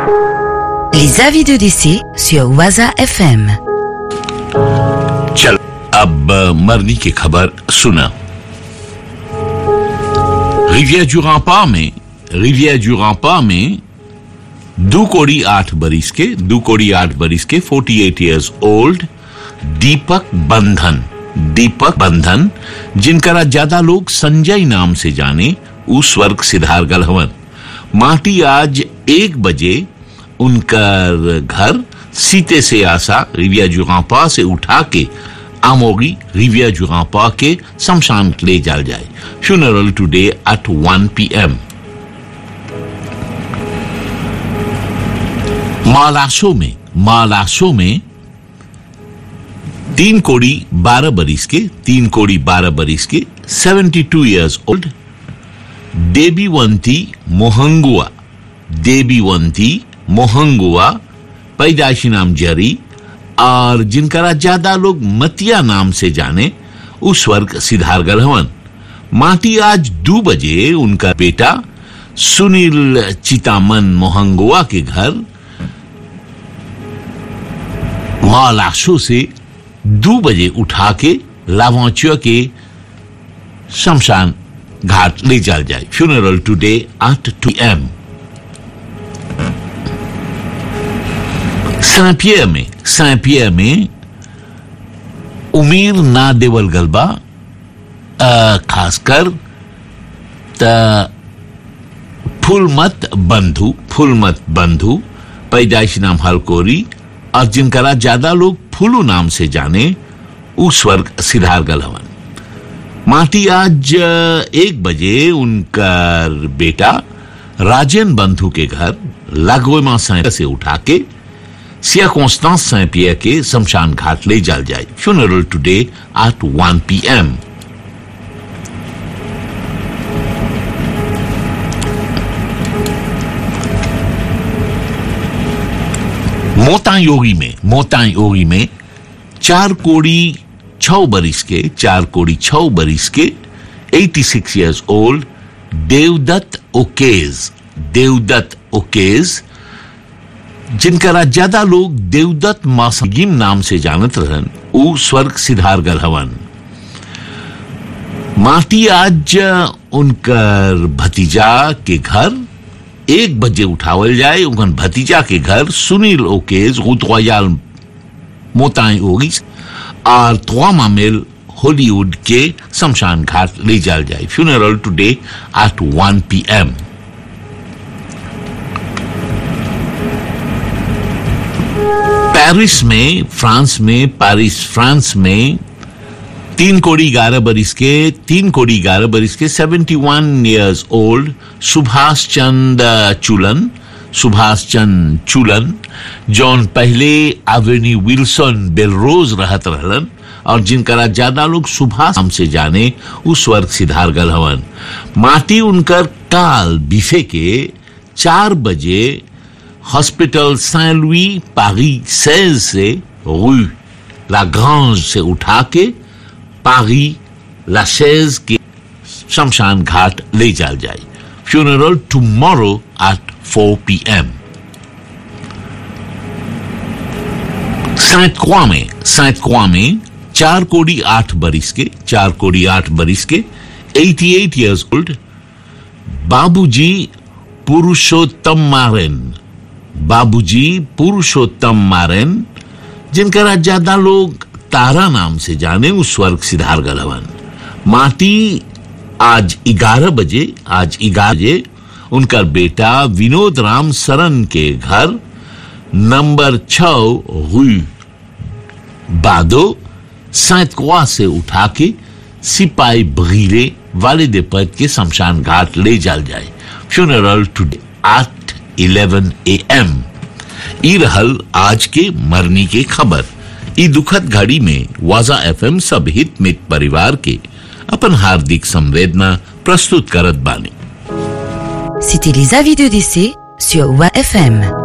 Les avis de décès sur Waza FM. चल अब अ, मरनी की खबर सुना रिविया जुरापा में रिविया जुरापा में दो कोड़ी आठ बरिस के दो कोड़ी आठ बरिस के 48 eight years old Deepak Bandhan Deepak Bandhan जिनकरा ज्यादा लोग संजय नाम से जाने उ स्वर्ग सिधार गल हवन माटी आज एक बजे उनकर घर सीते से आसा रिविया जुगापा से उठा के आमोगी रिविया जुगापा के शमशान ले जाल जाए फ्यूनरल टुडे एट 1 पीएम मालासो में मालासो में तीन कोड़ी बारह बरिस के तीन कोड़ी बारह बरिस के 72 two years old Devivanti Mohangua Devivanti Mohangua पैदाइशी नाम जरी और जिनकरा ज्यादा लोग मतिया नाम से जाने उस वर्ग सिद्धारगढ़ हवन माटी आज दो बजे उनका बेटा सुनील चितामन मोहंगुआ के घर मालाशो से दो बजे उठा के लावांचिया के शमशान घाट ले जाल जाए funeral today at two M सैपियर में सैपियर में उमीर ना देवल गलबा अ, खासकर त फुलमत बंधु फुलमत बंधु पैदाइशी नाम हलकोरी और जिनकरा ज्यादा लोग फुलू नाम से जाने उ स्वर्ग सिद्धार गल हवन माटी आज अ, एक बजे उनका बेटा राजेन बंधु के घर लागोमा सैं से उठा के सिया कॉन्स्टांस सैं पिया के शमशान घाट ले जाल जाए फ्यूनरल टुडे एट 1 पीएम मोतायोगी में मोतायोगी में चार कोड़ी छह बरिस के चार कोड़ी छह बरिस के 86 इयर्स ओल्ड देवदत्त ओकेज देवदत्त ओकेज जिनकरा ज्यादा लोग देवदत्त मासगिम नाम से जानत रहन उ स्वर्ग सिधार गल हवन माटी आज उनकर भतीजा के घर एक बजे उठावल जाए उनकर भतीजा के घर सुनील ओकेज गुतवायाल मोताई होगी और त्वामा मिल हॉलीवुड के शमशान घाट ले जाल जाए funeral today at 1 PM Paris में फ्रांस में पेरिस फ्रांस में तीन कोड़ी ग्यारह बरिस के तीन कोड़ी ग्यारह बरिस के 71 one years old Subhash Chand Chulan Subhash Chand Chulan जौन पहले एवेन्यू विल्सन बेलरोज रहत रहलन और जिनकरा ज्यादा लोग सुभाष नाम से जाने उस वर्ग सिधार गल हवन माटी उनकर काल बिफे के चार बजे हॉस्पिटल सैन लुई पारी 16 से रू ला ग्रांज से उठा के पारी ला 16 के शमशान घाट ले जाल जाए फ्यूनरल टुमारो एट 4 पीएम सैंत क्वा में सैंत क्वा में चार कोड़ी आठ बरिस के चार कोड़ी आठ बरिस के 88 एट ईयर्स ओल्ड बाबूजी पुरुषोत्तम मारेन बाबूजी पुरुषोत्तम मारेन जिनका ज्यादा लोग तारा नाम से जाने उस स्वर्ग सिद्धार गलवन माटी आज ग्यारह बजे आज ग्यारह बजे उनका बेटा विनोद राम सरन के घर नंबर छ हुई बादो सैत कुआ से उठा के सिपाही बगीरे वाले पद के शमशान घाट ले जाल जाए funeral today at 11 A M ई रहल आज के मरनी के खबर ई दुखद घड़ी में वाजा एफएम सब हित मित परिवार के अपन हार्दिक संवेदना प्रस्तुत करत बानी C'était les avis de décès sur WAFM.